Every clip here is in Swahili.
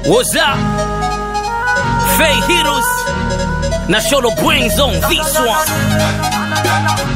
What's up? Fay Heroes na Sholo Brains on this one.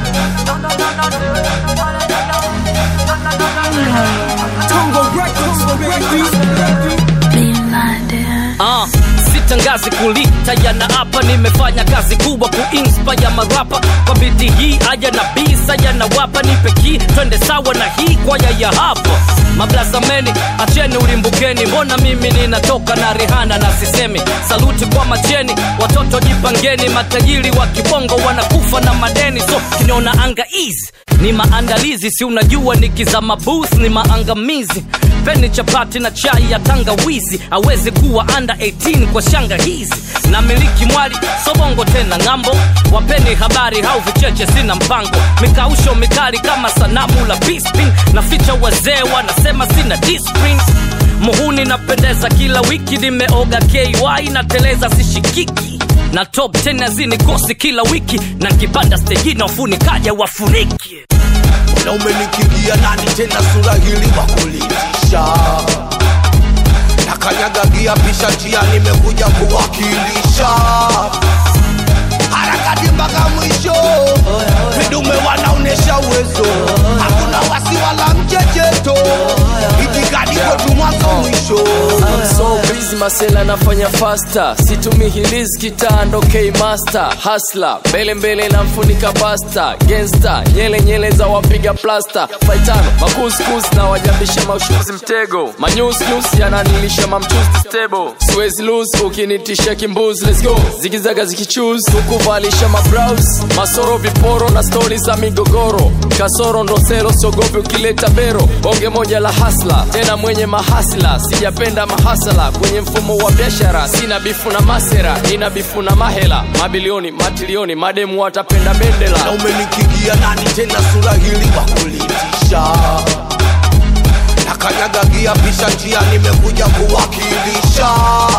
Uh, sitangazi kulita yana hapa nimefanya kazi kubwa kuinspire marapa kwa bidi hii aya na bisa yanawapa nipe ki twende sawa na hii kwaya ya hapa mablazameni acheni ulimbukeni mbona mimi ninatoka na rihana na sisemi saluti kwa macheni watoto jipangeni matajiri wa kibongo wanakufa na madeni so kiniona anga easy ni maandalizi si unajua nikizama booth ni maangamizi peni chapati na chai ya tangawizi awezi kuwa under 18 kwa shanga hizi na miliki mwali sobongo tena ng'ambo wapeni habari hau vicheche sina mpango mikausho mikali kama sanamu la bispin na ficha wazee wanasema sina discipline muhuni napendeza kila wiki nimeoga ky nateleza sishikiki na top 10 azini kosi kila wiki na kipanda stejini wafunikaja wafuniki na umenikimbia nani tena sura hili wakulitisha nakanyagagia pisha njia nimekuja kuwakilisha harakati mpaka mwisho vidume wanaonesha uwezo hakuna wasi wala mchecheto itikadi kwetu mwanzo mwisho I'm so busy masela nafanya fasta situmi hiliz kitando k master hasla mbele mbele na mfunika basta gensta nyele nyele za wapiga plasta faitano makuskus na wajambisha mashuzi mtego manyusnyus yananilisha mamchuzi stable siwezi lose ukinitisha kimbuzi let's go zikizaga zikichus kukuvalisha mabrows masoro viporo na stori za migogoro kasoro ndo sero siogopi ukileta bero bonge moja la hasla tena mwenye mahasla sijapenda mahasala kwenye mfumo wa biashara sina bifu na masera nina bifu na mahela mabilioni matilioni mademu watapenda na bendela umenikimbia nani tena sura hili wakulitisha nakanyagagia pisha njia nimekuja kuwakilisha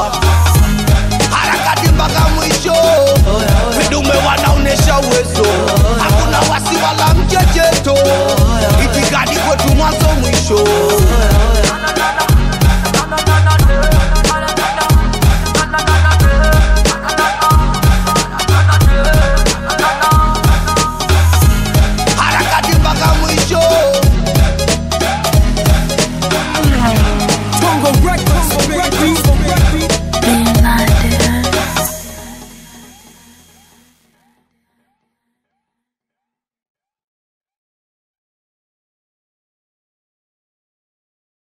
harakati mpaka mwisho vidume wanaonesha uwezo hakuna wasi wala mchecheto